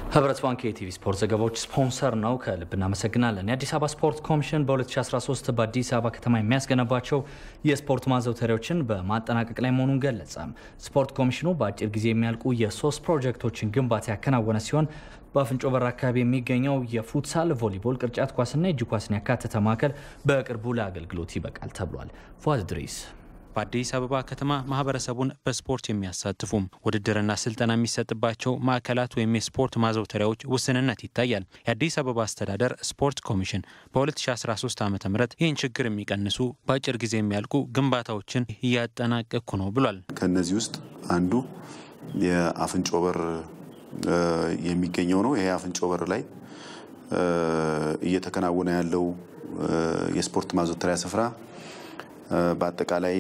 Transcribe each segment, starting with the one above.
ህብረት ባንክ የቲቪ ስፖርት ዘገባዎች ስፖንሰር ነው። ከልብ እናመሰግናለን። የአዲስ አበባ ስፖርት ኮሚሽን በ2013 በአዲስ አበባ ከተማ የሚያስገነባቸው የስፖርት ማዘውተሪያዎችን በማጠናቀቅ ላይ መሆኑን ገለጸ። ስፖርት ኮሚሽኑ በአጭር ጊዜ የሚያልቁ የሶስት ፕሮጀክቶችን ግንባታ ያከናወነ ሲሆን በአፍንጮ በር አካባቢ የሚገኘው የፉትሳል፣ ቮሊቦል፣ ቅርጫት ኳስና የእጅ ኳስን ያካተተ ማዕከል በቅርቡ ለአገልግሎት ይበቃል ተብሏል። ፏዝ ድሪስ በአዲስ አበባ ከተማ ማህበረሰቡን በስፖርት የሚያሳትፉ ውድድርና ስልጠና የሚሰጥባቸው ማዕከላት ወይም የስፖርት ማዘውተሪያዎች ውስንነት ይታያል። የአዲስ አበባ አስተዳደር ስፖርት ኮሚሽን በ2013 ዓ ም ይህን ችግር የሚቀንሱ በአጭር ጊዜ የሚያልቁ ግንባታዎችን እያጠናቀቅኩ ነው ብሏል። ከነዚህ ውስጥ አንዱ የአፍንጮ በር የሚገኘው ነው። ይሄ አፍንጮ በር ላይ እየተከናወነ ያለው የስፖርት ማዘውተሪያ ስፍራ በአጠቃላይ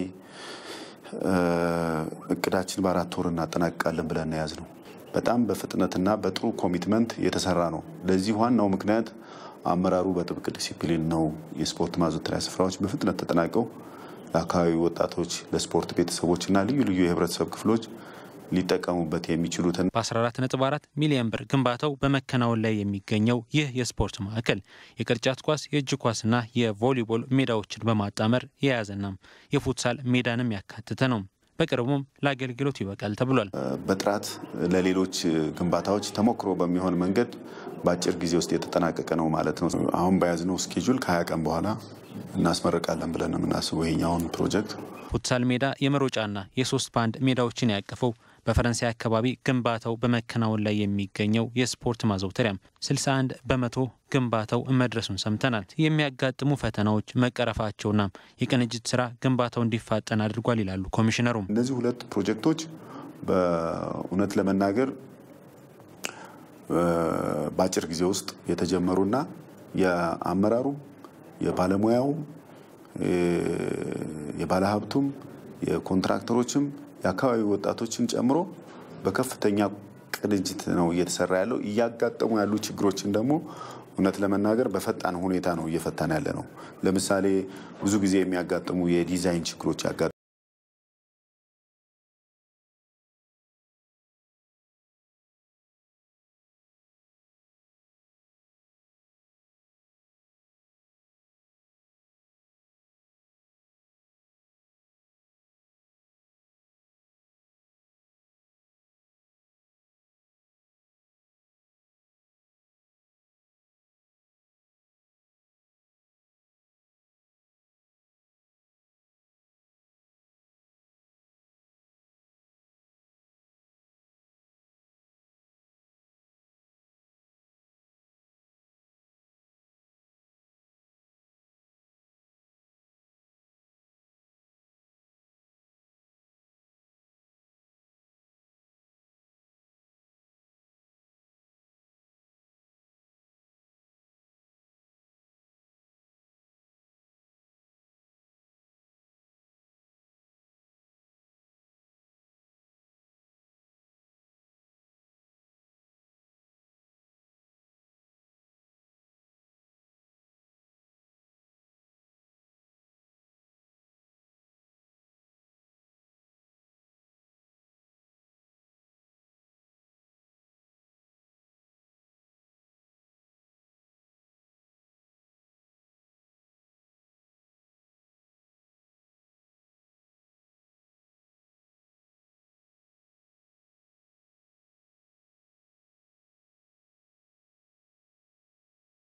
እቅዳችን በአራት ወር እናጠናቅቃለን ብለን ያዝ ነው። በጣም በፍጥነትና በጥሩ ኮሚትመንት የተሰራ ነው። ለዚህ ዋናው ምክንያት አመራሩ በጥብቅ ዲሲፕሊን ነው። የስፖርት ማዘውተሪያ ስፍራዎች በፍጥነት ተጠናቀው ለአካባቢ ወጣቶች፣ ለስፖርት ቤተሰቦችና ልዩ ልዩ የህብረተሰብ ክፍሎች ሊጠቀሙበት የሚችሉትን በ14.4 ሚሊዮን ብር ግንባታው በመከናወን ላይ የሚገኘው ይህ የስፖርት ማዕከል የቅርጫት ኳስ፣ የእጅ ኳስና የቮሊቦል ሜዳዎችን በማጣመር የያዘና የፉትሳል ሜዳንም ያካተተ ነው። በቅርቡም ለአገልግሎት ይበቃል ተብሏል። በጥራት ለሌሎች ግንባታዎች ተሞክሮ በሚሆን መንገድ በአጭር ጊዜ ውስጥ የተጠናቀቀ ነው ማለት ነው። አሁን በያዝነው ስኬጁል ከሀያ ቀን በኋላ እናስመርቃለን ብለን የምናስበው ይሄኛውን ፕሮጀክት ፉትሳል ሜዳ የመሮጫና የሶስት ባንድ ሜዳዎችን ያቀፈው በፈረንሳይ አካባቢ ግንባታው በመከናወን ላይ የሚገኘው የስፖርት ማዘውተሪያም 61 በመቶ ግንባታው መድረሱን ሰምተናል። የሚያጋጥሙ ፈተናዎች መቀረፋቸውና የቅንጅት ስራ ግንባታው እንዲፋጠን አድርጓል ይላሉ ኮሚሽነሩም። እነዚህ ሁለት ፕሮጀክቶች በእውነት ለመናገር በአጭር ጊዜ ውስጥ የተጀመሩና የአመራሩም የባለሙያውም የባለሀብቱም የኮንትራክተሮችም የአካባቢ ወጣቶችን ጨምሮ በከፍተኛ ቅንጅት ነው እየተሰራ ያለው። እያጋጠሙ ያሉ ችግሮችን ደግሞ እውነት ለመናገር በፈጣን ሁኔታ ነው እየፈታን ያለ ነው። ለምሳሌ ብዙ ጊዜ የሚያጋጥሙ የዲዛይን ችግሮች